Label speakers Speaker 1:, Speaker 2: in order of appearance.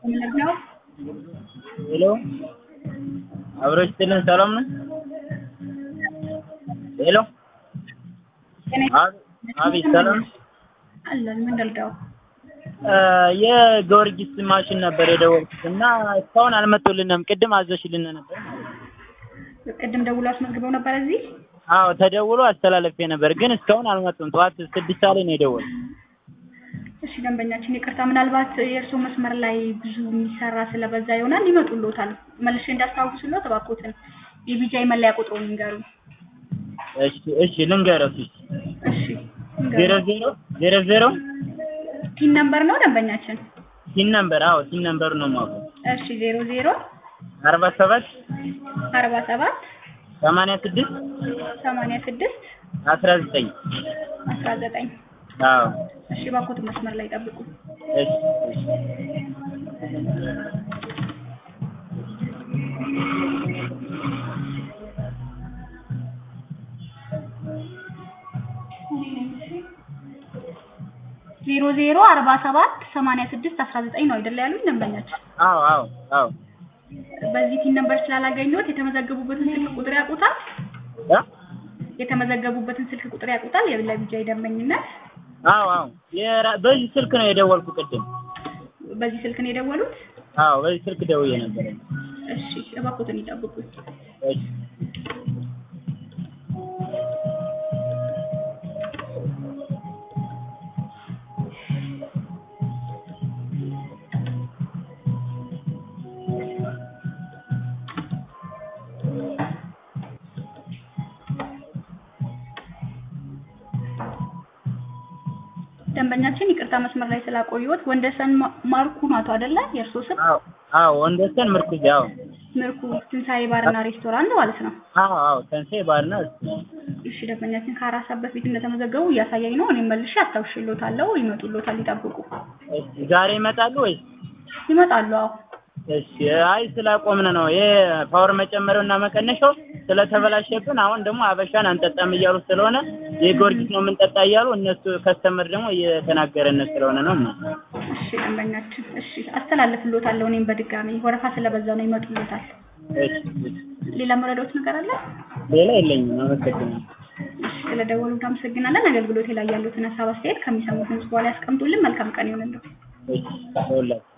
Speaker 1: ምንድነው?
Speaker 2: ሄሎ አብሮ ይስጥልን ሰላም ነው? ሄሎ አቤት ሰላም ነው?
Speaker 1: አለን ምን ልርዳው?
Speaker 2: የጊዮርጊስ ማሽን ነበር የደወልኩት እና እስካሁን አልመጡልንም። ቅድም አዘሽልን ነበር ማለት ነው።
Speaker 1: ቅድም ደውሎ አስመዝግበው ነበር እዚህ።
Speaker 2: አዎ ተደውሎ አስተላለፌ ነበር፣ ግን እስካሁን አልመጡም። ጠዋት ስድስት ሰዓት ላይ ነው የደወልኩት።
Speaker 1: እሺ ደንበኛችን ይቅርታ፣ ምናልባት የእርስዎ መስመር ላይ ብዙ የሚሰራ ስለበዛ ይሆናል ይመጡልዎታል። መልሼ እንዳስታውስልዎት እባክዎትን የቢጃይ መለያ ቁጥሩን ይንገሩኝ።
Speaker 2: እሺ እሺ ልንገረው እስኪ
Speaker 1: እሺ
Speaker 2: ዜሮ ዜሮ ዜሮ ዜሮ
Speaker 1: ቲን ነምበር ነው ደንበኛችን?
Speaker 2: ሲን ነምበር አዎ ሲን ነምበር ነው የማውቀው።
Speaker 1: እሺ ዜሮ ዜሮ
Speaker 2: አርባ ሰባት
Speaker 1: አርባ ሰባት
Speaker 2: ሰማንያ ስድስት
Speaker 1: ሰማንያ ስድስት
Speaker 2: አስራ ዘጠኝ
Speaker 1: አስራ ዘጠኝ
Speaker 2: አዎ
Speaker 1: እሺ እባክዎት መስመር ላይ ጠብቁ።
Speaker 2: እሺ እሺ
Speaker 1: ዜሮ ዜሮ አርባ ሰባት ሰማንያ ስድስት አስራ ዘጠኝ ነው አይደለ ያሉኝ ደንበኛችን?
Speaker 2: አዎ አዎ አዎ
Speaker 1: በዚህ ቲን ነምበር ስላላገኘሁት የተመዘገቡበትን ስልክ ቁጥር ያውቁታል?
Speaker 2: እ
Speaker 1: የተመዘገቡበትን ስልክ ቁጥር ያውቁታል? የለቢጃይ ደንበኝነት
Speaker 2: አዎ አዎ የራ- በዚህ ስልክ ነው የደወልኩ ቅድም።
Speaker 1: በዚህ ስልክ ነው የደወሉት?
Speaker 2: አዎ በዚህ ስልክ ደውዬ ነበር።
Speaker 1: እሺ እባክዎትን ይጠብቁኝ።
Speaker 2: እሺ
Speaker 1: ደንበኛችን ይቅርታ መስመር ላይ ስላቆየሁት ወንደሰን ማ- ማርኩ ናቶ አይደለ? የእርስዎ ስም
Speaker 2: አዎ አዎ ወንደሰን ምርኩዝ አዎ
Speaker 1: ምርኩ ትንሳኤ ባርና ሬስቶራንት ማለት ነው።
Speaker 2: አዎ አዎ ተንሴ ባርና
Speaker 1: እሺ ደንበኛችን ከአራት ሰዓት በፊት እንደተመዘገቡ እያሳየኝ ነው። እኔም መልሼ አስታውሽልዎታለሁ። ይመጡልዎታል፣ ይጠብቁ።
Speaker 2: እሺ ዛሬ ይመጣሉ ወይስ?
Speaker 1: ይመጣሉ። አዎ
Speaker 2: እሺ አይ ስላቆምን ነው ይሄ ፓወር መጨመሪያው እና መቀነሻው ስለተበላሸብን አሁን ደግሞ አበሻን አንጠጣም እያሉ ስለሆነ የጊዮርጊስ ነው የምንጠጣ እያሉ እነሱ ከስተመር ደግሞ እየተናገረን ስለሆነ ነው።
Speaker 1: እሺ ደንበኛችን፣ እሺ አስተላልፍልዎታለሁ። እኔም በድጋሚ ወረፋ ስለበዛ ነው ይመጡልዎታል።
Speaker 2: እሺ እሺ።
Speaker 1: ሌላ መረዳዎት ነገር አለ?
Speaker 2: ሌላ የለኝም። አመሰግናለሁ።
Speaker 1: እሺ ስለደወሉ እናመሰግናለን። አገልግሎቴ ላይ ያሉትን ሀሳብ አስተያየት ከሚሰሙት ድምጽ በኋላ ያስቀምጡልን። መልካም ቀን ይሁንልዎ።
Speaker 2: እሺ ሁላችሁ